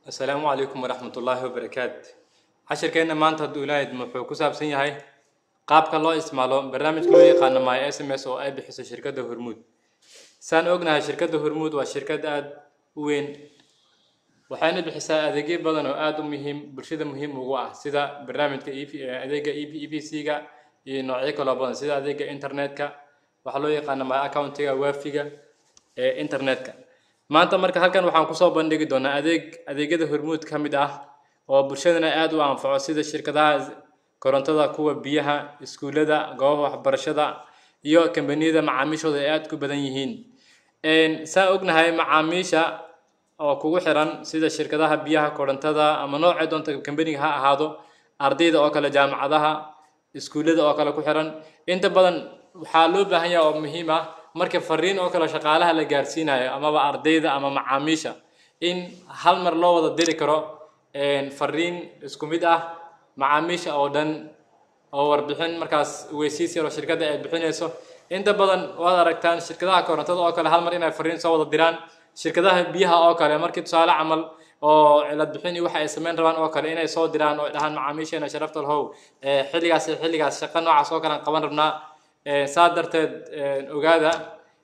asalaamu calaykum waraxmat ullaahi wabarakaatu cashirkeenna maanta hadduu ilaahid wuxuu ku saabsan yahay qaabka loo isticmaalo barnaamijka loo yaqaano my s m s oo ay bixiso shirkadda hormuud saan ognahay shirkadda hormuud waa shirkad aada u weyn waxayna bixisaa adeegyo badan oo aada u muhiim bulshada muhiim ugu ah sida barnaamijka e adeega e e b c ga iyo noocyo kaloo badan sida adeega internetka waxaa loo yaqaana my accountiga waafiga ee internetka maanta marka halkan waxaan kusoo bandhigi doonaa adeeg adeegyada hormuud ka mid ah oo bulshadana aada u anfaco sida shirkadaha korontada kuwa biyaha iskuullada goobaha waxbarashada iyo kambaniyada macaamiishooda ay aada ku badan yihiin saan ognahay macaamiisha oo kugu xiran sida shirkadaha biyaha korontada ama noocay doonta kambaniga ha ahaado ardayda oo kale jaamacadaha iskuullada oo kale ku xiran inta badan waxaa loo baahan yaha oo muhiim ah marka fariin oo kale shaqaalaha la gaarsiinayo amaba ardayda ama macaamiisha in hal mar loo wada diri karo fariin isku mid ah macaamiisha oo dhan oo warbixin markaas weysiis yar oo shirkadda ay bixinayso inta badan waad aragtaan shirkadaha korontada oo kale hal mar inay fariin soo wada diraan shirkadaha biyaha oo kale markii tusaale camal oo cilad bixin iyo waxa ay samayn rabaan oo kale inay soo diraan oo dhahaan macaamiisheena sharafta lahow xilligaas iyo xilligaas shaqa noocaas oo kale aan qaban rabnaa saa darteed ogaada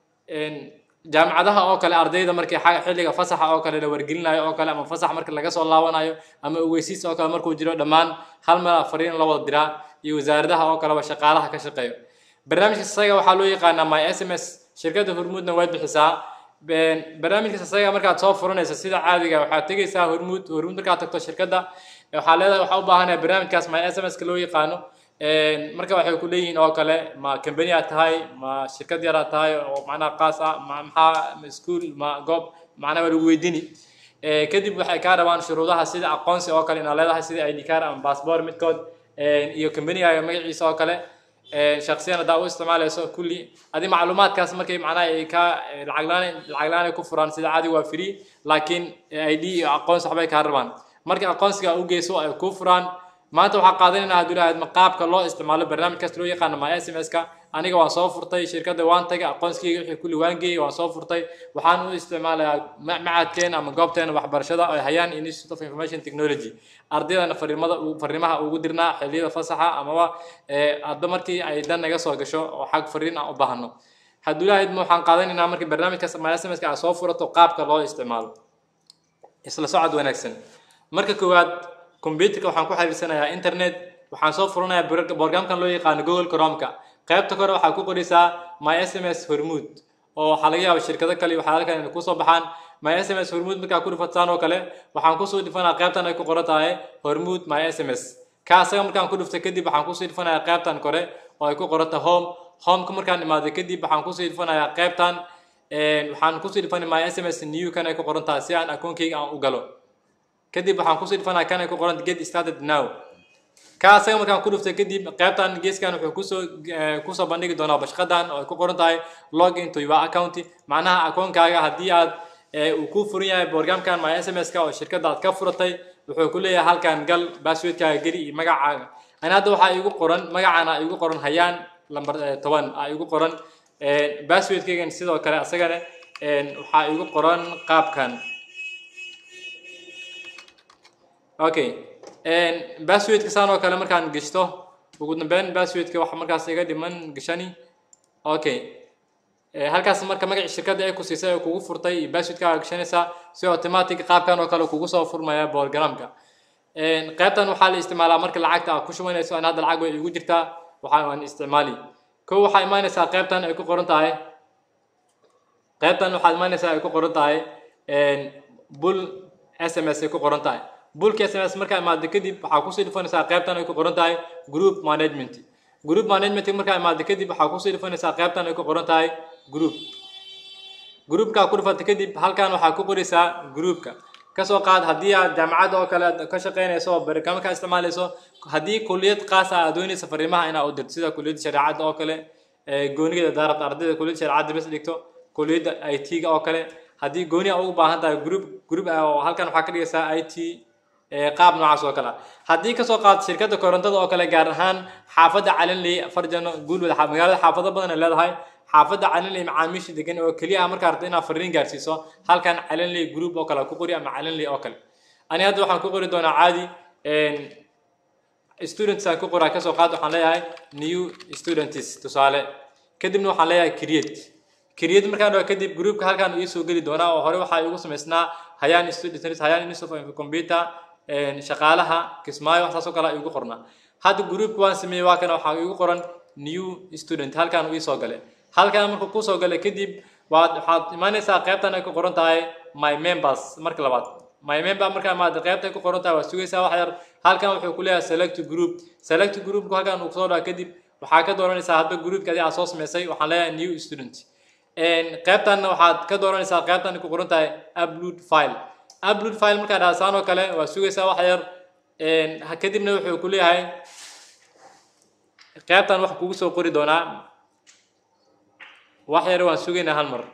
jaamacadaha oo kale ardayda markii xilliga fasaxa oo kale la wargelinayo oo kale ama fasax marka laga soo laabanayo ama ogeysiis oo kale markuu jiro dhammaan hal meel fariin la wada diraa iyo wasaaradaha oo kaleba shaqaalaha ka shaqeeyo barnaamijka isaga waxaa loo yaqaanaa my s m s shirkadda hormuudna way bixisaa barnaamijkaas isaga markaad soo furanaysa sida caadiga waxaad tegaysaa hormuud hormuud markaad tagto shirkadda waxaa leedahay waxaa u baahanaya barnaamijkaas my s m s ka loo yaqaano marka waxay ku leeyihiin oo kale ma company aad tahay ma shirkad yar aad tahay oo macnaha qaas ah ma maxaa ma iskuol ma goob macnaha waa lagu weydiini kadib waxay kaa rabaan shuruudaha sida aqoonsi oo kale inaad leedahay sida id card ama passport midkood iyo companygaaga magaciisa oo kale shaksiyan haddaa u isticmaalayso kulli adi macluumaadkaas markay macnaha ay ka lacaglaan lacaglaan ay ku furaan sida caadi waa free laakiin id iyo aqoonsi waxbay kaa rabaan markii aqoonsiga u geyso ay ku furaan maanta waxaa qaadanaynaa hadduu lahayd qaabka loo isticmaalo barnaamijkaas loo yaqaano my s m s ka aniga waan soo furtay shirkadda waan tagay aqoonsigeyga wixii kulli waan geeyey waan soo furtay waxaan u isticmaalayaa macadkeena ama goobteena waxbarashada ay hayaan institute of information technology ardaydana fariimada fariimaha ugu dirnaa xilliyada fasaxa amaba hadba markii ay dan naga soo gasho oo xag fariin aan u baahno hadduu lahayd waxaan qaadanaynaa markii barnaamijkaas my s m s ka aad soo furato qaabka loo isticmaalo isla socod wanaagsan marka koowaad computerka waxaan ku xiriirsanayaa internet waxaan soo furanayaa borgamkan loo yaqaano google cromka qaybta kore waxaa ku qoraysaa my s m s hormuud oo waxaa laga yaaba shirkado kale waxaa halkan inay kusoo baxaan my s m s hormuud markaa ku dhifataan oo kale waxaan kusoo dhifanaya qaybtan ay ku qoran tahay hormuud my s m s ka asaga markaan ku dhiftay kadib waxaan kusoo dhifanayaa qaybtan kore oo ay ku qoran tahay home homeka markaan imaaday kadib waxaan kusoo dhifanayaa qaybtan waxaan kusoo dhifanaya my s m s new kan ay ku qoran tahay si aan akoonkeyga aan u galo kadib waxaan kusoo dhifanaya kan ay ku qoran get started now ka asaga markaan ku dhuftay kadib qaybtan geeskan wuxuu kusoo kusoo bandhigi doonaa bashqadan oo ay ku qoran tahay log into your account macnaha akoonkaaga haddii aad uu ku furan yahay borgamkan my s m s ka oo shirkadda aad ka furatay wuxuu ku leeyahay halkan gal passwordkaaga geli iyo magacaaga ani hadda waxaa igu qoran magacana igu qoran hayaan lambar toban a igu qoran passwordkaygan sidoo kale asagana waxaa igu qoran qaabkan okay passwordka saan oo kale markaan geshto ugu dambeyn passwordka waxa markaas iga dhiman gashani okay halkaas marka magaci shirkadda ay ku siisay oo kugu furtay iyo passwordkaaga gashanaysaa si automatic qaabkan oo kale kugu soo furmaya borogramka qaybtan waxaa la isticmaalaa marka lacagta aad ku shubanayso an hadda lacag way igu jirtaa waxaa aan isticmaali kow waxaa imaanaysaa qaybtan ay ku qoran tahay qaybtan waxaad imaanaysaa ay ku qoran tahay bul s m s ay ku qoran tahay bulka s m s markaa imaado kadib waxaa kusii dhifanaysaa qaybtan ay ku qoran tahay group management group management markaa imaado kadib waxaa kusii dhifanaysaa qaybtan ay ku qoran tahay group groupkaa ku dhifata kadib halkan waxaa ku qoraysaa groupka kasoo qaad haddii aad jaamacadda oo kale ka shaqeynayso oo barnaamij ka isticmaalayso haddii kuliyad qaas ah aad doonaysa fariimaha inaa u dirto sida kuliyadda shareecadda oo kale goonigeeda daarabta ardayda kuliyadda shareecadda bas dhigto kuliyadda i t ga oo kale haddii gooni a ugu baahan tahay group group oo halkan waxaa ka dhigaysaa i t qaab noocaas oo kale haddii kasoo qaad shirkadda korontada oo kale gaar ahaan xaafadda calinley farjano guulwada magaalada xaafado badan ay leedahay xaafadda calinley macaamiisha degan oo keliya ah markaa rabto inaad fariin gaarsiiso halkan calinley group oo kale ku qori ama calinley oo kale ani hadda waxaan ku qori doonaa caadi students aan ku qoraa kasoo qaad waxaan leeyahay new students tusaale kadibna waxaan leeyahay create create markaan dhaho kadib groupka halkaan ii soo geli doonaa oo hore waxaa igu samaysnaa hayaan students hayaan institute of computer shaqaalaha kismaayo wax saas oo kale igu qornaa hadda groupka waan sameeyey waa kana waxaa igu qoran new student halkaan ii soo galay halkaan markuu ku soo galay kadib waad waxaad imaanaysaa qaybtan ay ku qoran tahay my members marka labaad my member markaa maada qaybta ay ku qoran tahay waad sugaysaa wax yar halkan wuxuu ku leeyahay select group select groupku halkan uu kusoo dhaca kadib waxaa ka dooranaysaa hadba groupka adi aad soo samaysay waxaan leeyahay new student qaybtanna waxaad ka dooranaysaa qaybtan ay ku qoran tahay upload file upload file markaa dhahasaan oo kale waad sugaysaa wax yar kadibna wuxuu ku leeyahay qaybtan wax kugu soo qori doonaa wax yar waan sugaynaa hal mar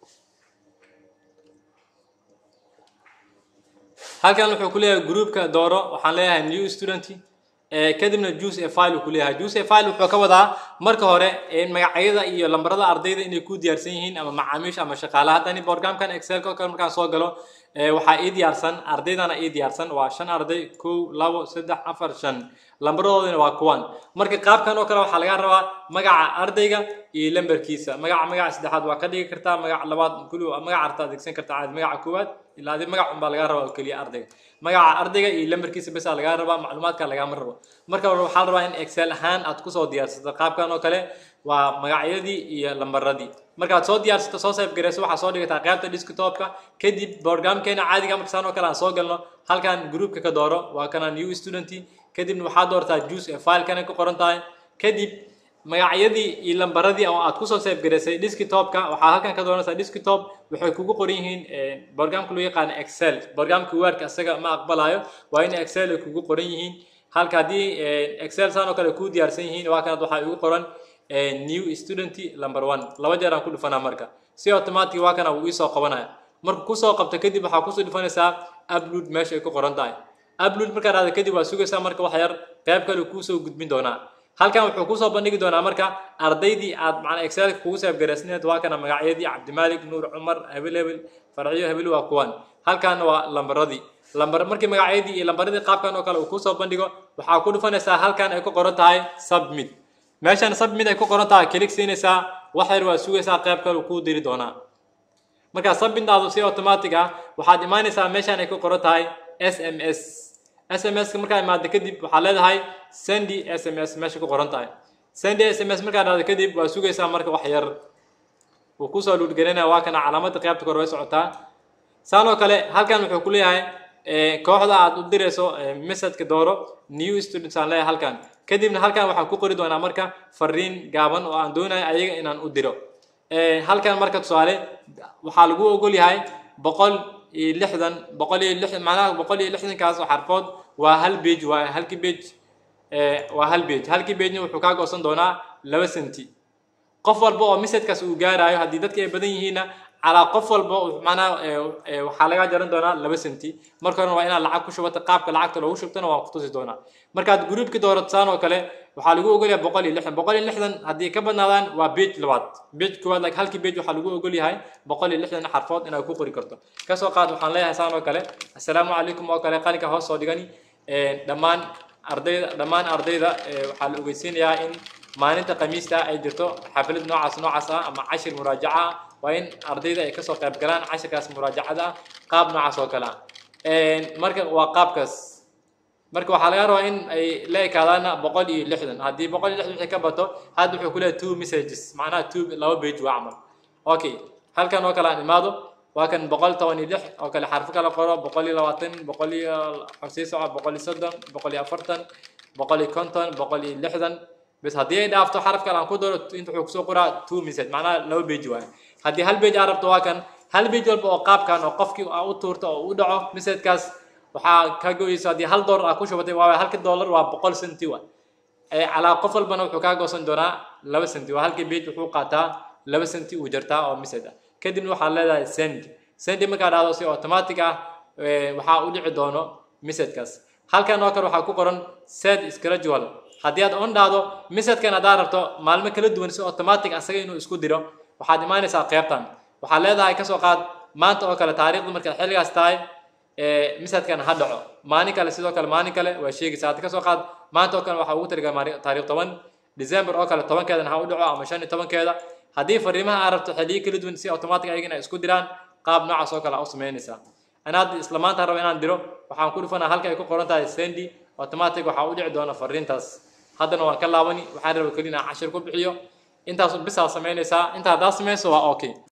halkan wuxuu ku leeyahay groupka dooro waxaan leeyahay new student kadibna juice a file uu ku leeyahay juice a file wuxuu ka wadaa marka hore magacyada iyo lambarada ardayda inay ku diyaarsan yihiin ama macaamiisha ama shaqaalaha haddani programkan excel ka kale markaan soo galo waxaa ii diyaarsan ardaydana ii diyaarsan waa shan arday kow labo saddex afar shan lambaradoodina waa kuwan marka qaabkan oo kale waxaa laga rabaa magaca ardayga iyo lambarkiisa magaca magaca saddexaad waa ka dhigi kartaa magaca labaad kuli magaca arta adeegsan kartaa caadi magaca koowaad ilaa adi magac unbaa laga rabaa oo keliya ardayga magaca ardayga iyo lambarkiisa besa lagaa rabaa macluumaadka lagama rabo marka waxaa la rabaa in excel ahaan aad kusoo diyaarsato qaabkan oo kale waa magacyadii iyo lambaradii markaad soo diyaarsato soo save gareyso waxaa soo dhigataa qaybta desktopka kadib programkeena caadiga markasaan oo kale aan soo galno halkan groupka ka dooro waa kana new student kadibna waxaad doortaa juice ee filekana ku qoran tahay kadib magacyadii iyo lambaradii oo aad kusoo save gareysay desktopka waxaa halkan ka dooranaysaa desktop waxay kugu qoran yihiin programka loo yaqaano excel programka wordka isaga ma aqbalayo waa in excel ay kugu qoran yihiin halka haddii excel saan oo kale kuu diyaarsan yihiin waa kanad waxaa igu qoran new student number one laba jeer aan ku dhufanaa marka si automatic waa kana wuu iisoo qabanaya marka kusoo qabto kadib waxaa kusoo dhufanaysaa upload meesha ay ku qoran tahay upload markaa dhahda kadib waa sugaysaa marka wax yar qayb kale kuusoo gudbin doonaa halkan wuxuu kusoo bandhigi doonaa marka ardaydii aad macnaa excelka kugu saafgaraysneed waa kana magacyadii cabdimaalik nuur cumar hebel hebel farciyo hebel waa kuwan halkan waa lambaradii lambar markii magacyadii iyo lambaradii qaabkan oo kale uu kusoo bandhigo waxaa ku dhufanaysaa halkan ay ku qoran tahay submit meeshan submit ay ku qoran tahay kilig siinaysaa wax yar waa sugaysaa qayb kale uu kuu diri doonaa markaa submitaadu si automatic ah waxaad imaanaysaa meeshan ay ku qoran tahay s m s s m s markaa imaado kadib waxaad leedahay sendi s m s meesha ku qoran tahay sendi s m s markaa dhahdo kadib waa sugaysaa marka wax yar wuu kusoo luudgelinaya waa kana calaamada qaybta kore way socotaa saan oo kale halkan wuxuu ku leeyahay kooxda aad u dirayso messageka dooro new students aan leeyahay halkan kadibna halkan waxaan ku qori doonaa marka fariin gaaban oo aan doonayo ayaga inaan u diro halkan marka tusaale waxaa lagu ogol yahay boqol iyo lixdan boqol iyo lixdan macnaha boqol iyo lixdankaas oo xarfood waa hal page waa halkii page waa hal page halkii pagena wuxuu kaa goosan doonaa laba senti qof walba oo messagekaas uu gaarayo haddii dadka ay badan yihiinna calaa qof walba macnaha waxaa laga jaran doonaa laba senti marka horena waa inaad lacag ku shubata qaabka lacagta loogu shubtana waan ku tusi doonaa markaad groupki dooratsaan oo kale waxaa lagu ogolyahay boqol iyo lixdan boqol iyo lixdan haddii ka badnaadaan waa page labaad page koowaad like halkii page waxaa lagu ogol yahay boqol iyo lixdan xarfood inaad ku qori karto kasoo qaad waxaan leeyahay saan oo kale assalaamu calaykum oo kale qalinka hoos soo dhigani dhammaan ardayda dhammaan ardayda waxaa la ogeysiinayaa in maalinta khamiista ay jirto xaflad noocaas noocaas ah ama cashir muraajaca ah waa in ardayda ay kasoo qayb galaan cashirkaas muraajacada ah qaab noocaas oo kale ah marka waa qaabkaas marka waxaa laga rabaa in ay la ekaadaana boqol iyo lixdan haddii boqol iyo lixdan wixii ka bato hadda wuxuu ku leeyahay two messages macnaha two laba page waa camal okay halkan oo kale aan imaado waa kan boqol toban iyo lix oo kale xarfo kala qoro boqol iyo labaatan boqol iyo sii soco boqol iyo soddon boqol iyo afartan boqol iyo konton boqol iyo lixdan bas haddii ay dhaafto xaraf kale aan ku daro inta wuxuu kusoo qoraa two message macnaha laba page waaye haddii hal page aa rabto waa kan hal page walba oo qaabkan oo qofkii aa u tuurto oo u dhaco messagekaas waxaa ka goyeysa haddii hal dollar aa ku shubatay waa halka dollar waa boqol senti wa calaa qof walbana wuxuu kaa goosan doonaa laba senti waa halkii page wuxuu qaataa laba senti uu jartaa oo message ah kadibna waxaad leedahay send send markaa dhahdo si automatic ah waxaa u dhici doono messagekaas halkan oo kale waxaa ku qoran set schedule haddii aad on dhahdo messagekan haddaad rabto maalmo kala duwan si automatic asaga inuu isku diro waxaad imaanaysaa qaybtan waxaad leedahay kasoo qaad maanta oo kale taariikhdu markaad xilligaas tahay misadkan ha dhaco maalin kale sidoo kale maalin kale waa sheegaysa hadda kasoo qaad maanta oo kale waxaa ugu talagalay taariikh toban december oo kale tobankeedana ha u dhaco ama shan iyo tobankeeda haddii fariimaha aad rabto xilliyo kala duwan si automatic ayagana ay isku diraan qaab noocaas oo kale aa u samaynaysaa ana hadda isla maanta rabo inaan diro waxaan ku dhufanaa halka ay ku qoran tahay sendi automatic waxaa u dhici doona fariintaas haddana waan ka laabani waxaan raba keli inaan cashir ku bixiyo intaas bisaa samaynaysaa intaa haddaa samayso waa okay